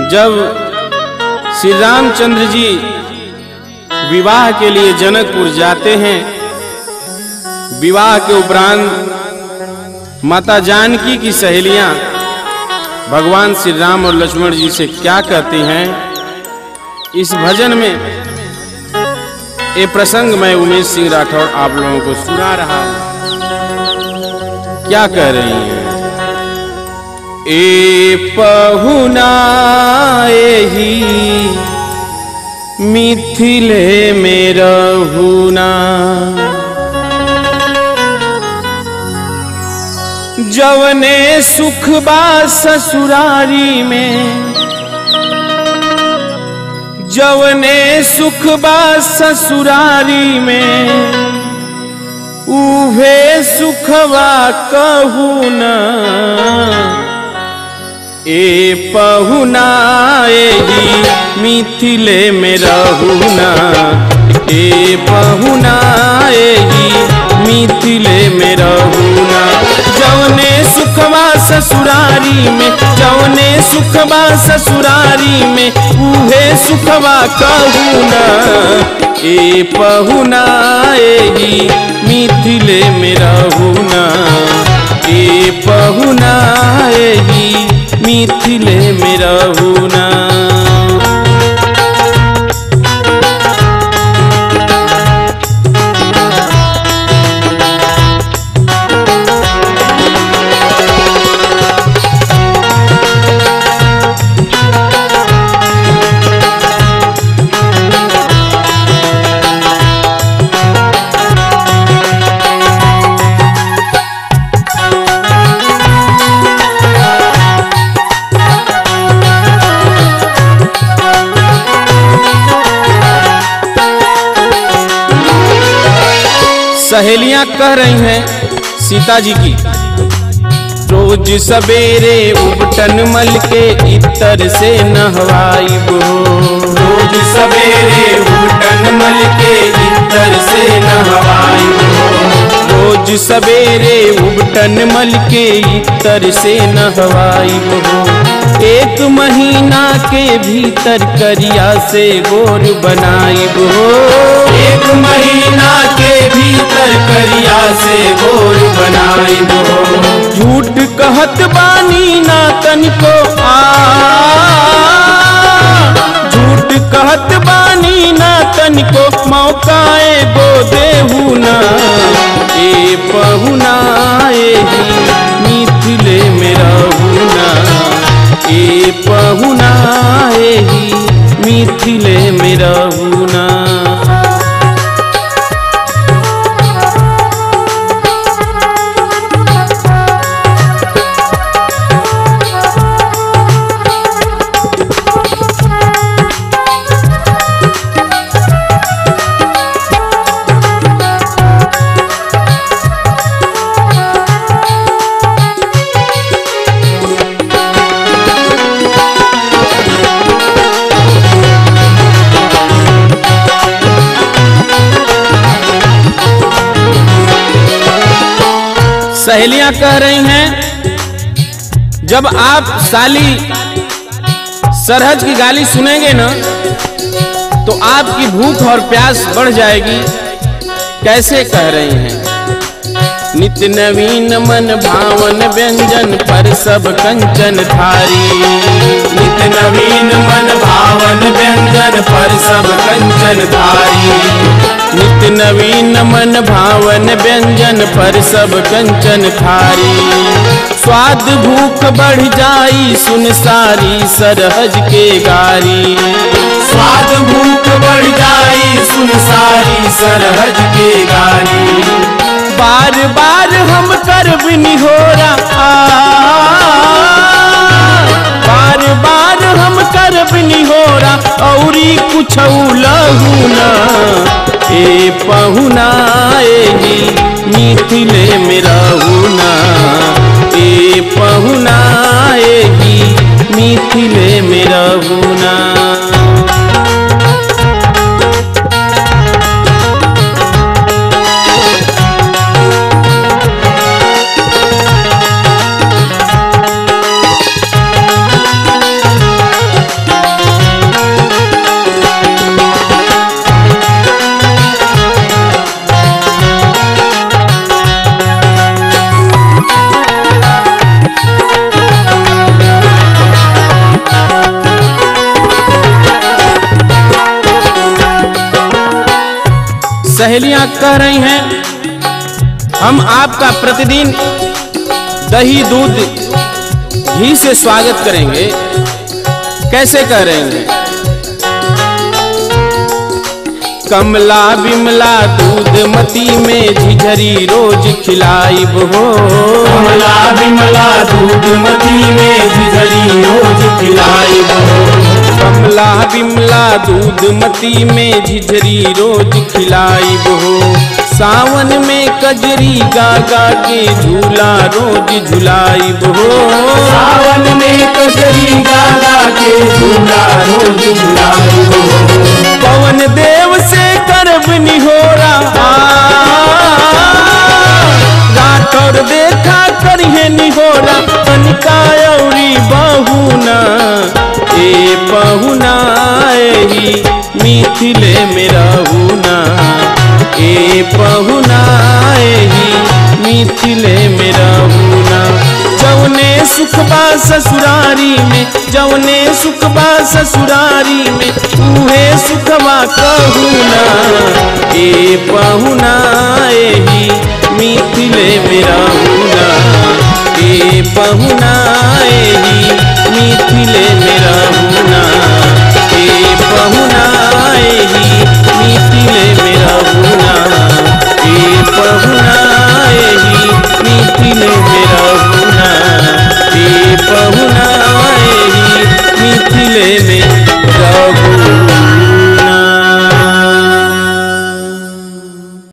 जब श्री रामचंद्र जी विवाह के लिए जनकपुर जाते हैं विवाह के उपरांत माता जानकी की सहेलियां भगवान श्री राम और लक्ष्मण जी से क्या कहती हैं इस भजन में ये प्रसंग मैं उमेश सिंह राठौर आप लोगों को सुना रहा हूं क्या कह रही हैं ए पहुना ही मिथिले में रहुना जवने सुख बा ससुरारी में जवने सुख बा ससुरारी में उभे सुखवा कहू न ए पहुना एही मिथिले में रहुना ए पहुना एही मिथिले में रहुना जवने सुखवा ससुरारी में जवने सुखवा ससुरारी में उहे सुखवा कहू न ए पहुना एही मिथिले में रहुना ए पहुना एही मिथिले में रहुना सहेलियां कह रही हैं सीता जी की रोज सवेरे उबटन मल के इतर से नहवाई बो रोज सवेरे उबटन मल के इतर से नहवाई रोज सवेरे उबटन मल के इतर से नहवाई बो एक महीना के भीतर करिया से गोर बनाई बो एक महीना के भीतर करिया से गोर बनाई बो झूठ कहत बानी ना तनिको आ झूठ कहत बानी ना तनिको मौका एगो देहू ना ए पहुना एही मिथिले में रहूना ए पहुना एही मिथिले में रहूना सहेलियां कह रही हैं जब आप साली सरहज की गाली सुनेंगे ना तो आपकी भूख और प्यास बढ़ जाएगी कैसे कह रही हैं नित्य नवीन मन भावन व्यंजन पर सब कंचन थारी नित्य नवीन मन भावन व्यंजन पर सब कंचन थारी नित्य नवीन मन भावन व्यंजन पर सब कंचन थारी स्वाद भूख बढ़ जाई सुन सारी सरहज के गारी स्वाद भूख बढ़ जाई सुन सारी सरहज के गारी बार बार हम कर बिनी हो रहा बार बार हम कर बिनी हो रहा औरी कुछ लहूना ए पहुना एही मिथिले में रहूना ए पहुना एही मिथिले में रहूना तक कह रही हैं हम आपका प्रतिदिन दही दूध घी से स्वागत करेंगे कैसे कह रहे हैं कमला बिमला दूध मती में झिझरी रोज खिलाइब हो कमला बिमला दूध मती में झिझरी रोज खिलाइब कमला बिमला दूध मती में झिझरी रोज खिलाइब हो सावन में कजरी गागा के झूला रोज झुलाइब हो सावन में कजरी गागा के झूला रोज झुलाइब पवन देव से करब निहोरा रात और देखा करिए निहोरा कनिका औरी बहुना ए बहुना एही मिथिले में रहूना ए बहुना एही मिथिले में रहूना जौने सुखबा ससुरारी में जौने सुखबा ससुरारी में उहे सुखबा कहूना ए पहुना एही मिथिले में रहूना ए पहुना